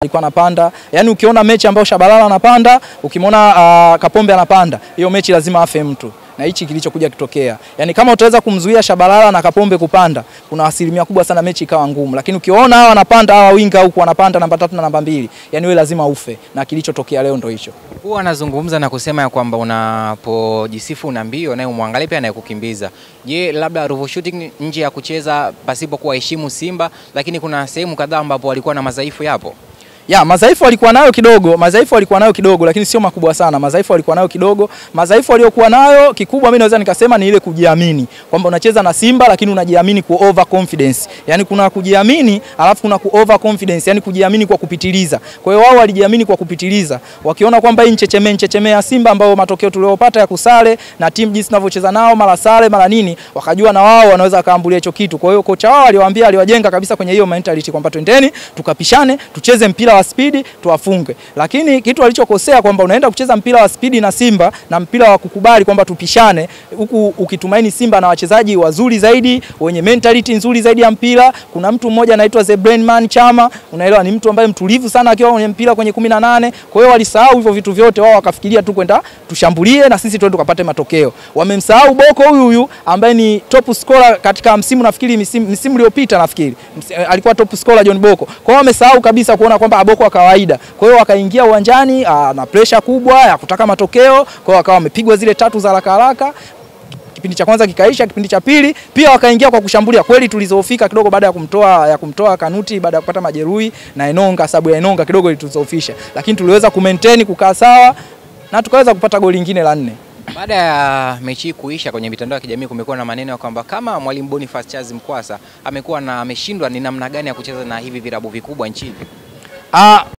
alikuwa anapanda. Yaani ukiona mechi ambayo Shabalala anapanda, ukimwona uh, Kapombe anapanda, hiyo mechi lazima afe mtu na hichi kilichokuja kitokea. Yaani kama utaweza kumzuia Shabalala na Kapombe kupanda, kuna asilimia kubwa sana mechi ikawa ngumu. Lakini ukiona hawa wanapanda hawa winga huku wanapanda namba tatu na namba mbili, yani wewe lazima ufe na kilichotokea leo ndo hicho. Huwa anazungumza na kusema ya kwamba unapojisifu una mbio naye umwangalie pia anayekukimbiza. Je, labda Ruvu Shooting nje ya kucheza pasipo kuwaheshimu Simba, lakini kuna sehemu kadhaa ambapo walikuwa na madhaifu yapo? Ya, madhaifu walikuwa nayo kidogo, madhaifu walikuwa nayo kidogo lakini sio makubwa sana. Madhaifu walikuwa nayo kidogo. Madhaifu waliokuwa nayo kikubwa mimi naweza nikasema ni ile kujiamini. Kwamba unacheza na Simba lakini unajiamini ku over confidence. Yaani kuna kujiamini alafu kuna ku over confidence, yani kujiamini kwa kupitiliza. Kwa hiyo wao walijiamini kwa kupitiliza. Wakiona kwamba hii nchecheme nchecheme ya Simba ambao matokeo tuliyopata ya kusale na timu jinsi tunavyocheza nao mara sare mara nini, wakajua na wao wanaweza kaambulia hicho kitu. Kwa hiyo kocha wao aliwaambia, aliwajenga kabisa kwenye hiyo mentality kwamba twendeni tukapishane, tucheze mpira wa spidi tuwafunge. Lakini kitu alichokosea kwamba unaenda kucheza mpira wa spidi na Simba na mpira wa kukubali kwamba tupishane, huku ukitumaini Simba na wachezaji wazuri zaidi wenye mentality nzuri zaidi ya mpira. Kuna mtu mmoja anaitwa The Brain Man Chama, unaelewa, ni mtu ambaye mtulivu sana akiwa kwenye mpira kwenye 18. Kwa hiyo walisahau hivyo vitu vyote, wao wakafikiria tu kwenda tushambulie na sisi twende tukapate matokeo. Wamemsahau Boko huyu huyu ambaye ni top scorer katika msimu nafikiri msimu, msimu uliopita nafikiri Msi, alikuwa top scorer John Boko. Kwa hiyo wamesahau kabisa kuona kwamba Boko wa kawaida. Kwa hiyo wakaingia uwanjani aa, na pressure kubwa ya kutaka matokeo. Kwa hiyo wakawa wamepigwa zile tatu za haraka haraka kipindi cha kwanza kikaisha, kipindi cha pili pia wakaingia kwa kushambulia. Kweli tulizofika kidogo baada ya kumtoa ya kumtoa Kanuti baada ya kupata majeruhi na Enonga, sababu ya Enonga kidogo ilituzofisha, lakini tuliweza kumaintain kukaa sawa na tukaweza kupata goli lingine la nne. Baada ya mechi hii kuisha, kwenye mitandao ya kijamii kumekuwa na maneno ya kwamba kama mwalimu Boniface Charles Mkwasa amekuwa na ameshindwa ni namna gani ya kucheza na hivi virabu vikubwa nchini. Ah,